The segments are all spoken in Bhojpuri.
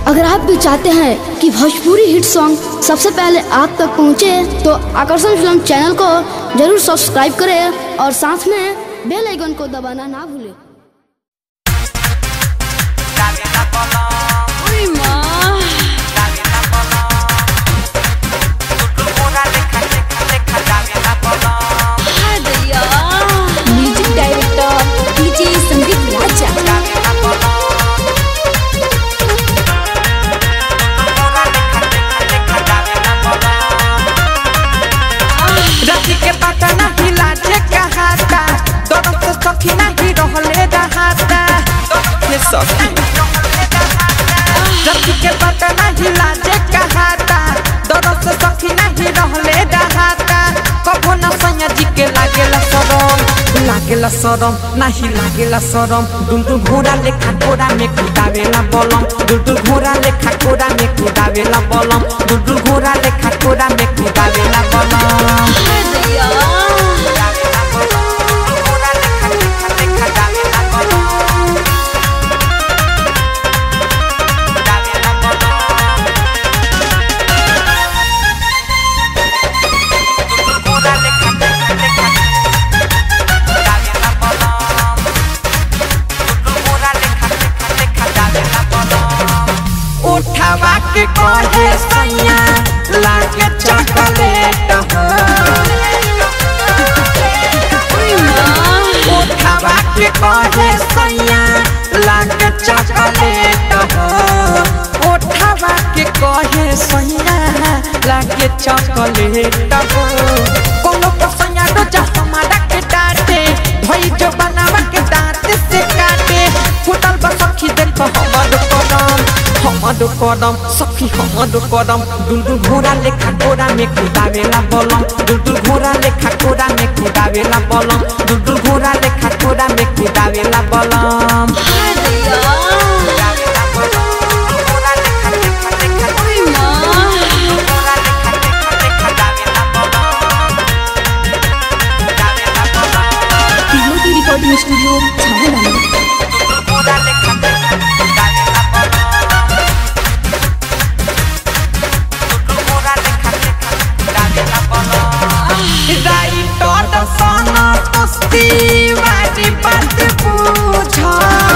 अगर आप भी चाहते हैं कि भोजपुरी हिट सॉन्ग सबसे पहले आप तक पहुंचे, तो आकर्षण फिल्म चैनल को जरूर सब्सक्राइब करें और साथ में बेल आइकन को दबाना ना भूलें music director DJ Sandeep Raja रति के पटना हिलाजे कहाता दोनों से सखी नहीं रहले रहाता ये सखी रति के पटना हिलाजे कहाता दोनों से सखी नहीं रहले रहाता कबो न सैया जी के लागेला सरम लागेला सरम नहीं लागेला सरम दुंदु घोड़ा लेखा घोड़ा में कुदावेला बलम दुंदु घोड़ा लेखा घोड़ा में कुदावेला बलम दुंदु घोड़ा लेखा घोड़ा में कुदावेला बलम उठावा के कहे सैया लागे चॉकलेट हो उठावा के कहे सैया लागे चॉकलेट हो उठावा के कहे सैया लागे चॉकलेट हो कोनो को सैया रोजा हमारा के डांटे भई जो बनावा के दांत से काटे फुटल बसखी देखो हमर कदम हमर कदम सखी हमर कदम दुलदुल घोड़ा लेखा घोड़ा में कुदावेला बलम दुलदुल घोड़ा लेखा घोड़ा में कुदावेला बलम दुलदुल घोड़ा लेखा घोड़ा में कुदावेला बलम की रिकॉर्डिंग स्टूडियो छावनी राइटर सना तस्ती वाली बात पूछा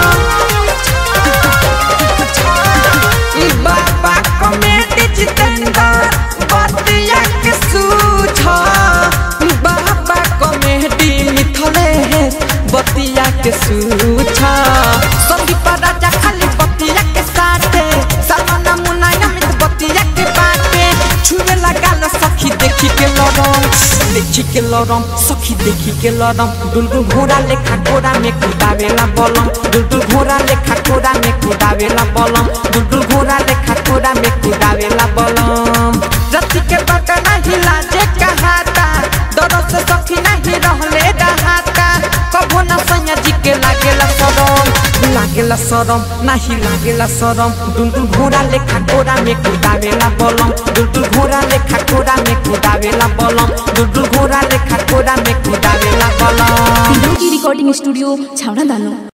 बाबा कमेटी जितेंद्र बतिया के सूझा बाबा कमेटी मिथले बतिया के सूझा संदीप राजा खाली बतिया के साथे सलमान मुन्ना अमित बतिया के बाटे छुए लगा लो सखी देखी के लड़म देखी के लड़म सखी देखी के लड़म दुलदुल घोड़ा लेखा घोड़ा में कुदावेला बलम दुलदुल घोड़ा लेखा घोड़ा में कुदावेला बलम दुलदुल घोड़ा लेखा घोड़ा में कुदावेला बलम रति के बटना हिला जे कहाता दरो से सखी नहीं रहले रहाता कबो न सैया जी के लागेला सरम लागेला सरम नाही लागेला सरम दुलदुल घोड़ा लेखा घोड़ा में कुदावेला बलम दुलदुल घोड़ा लेखा घोड़ा में कुदावेला बलम दुलदुल घोड़ा लेखा घोड़ा में कुदावेला बलम की रिकॉर्डिंग स्टूडियो छावना दानो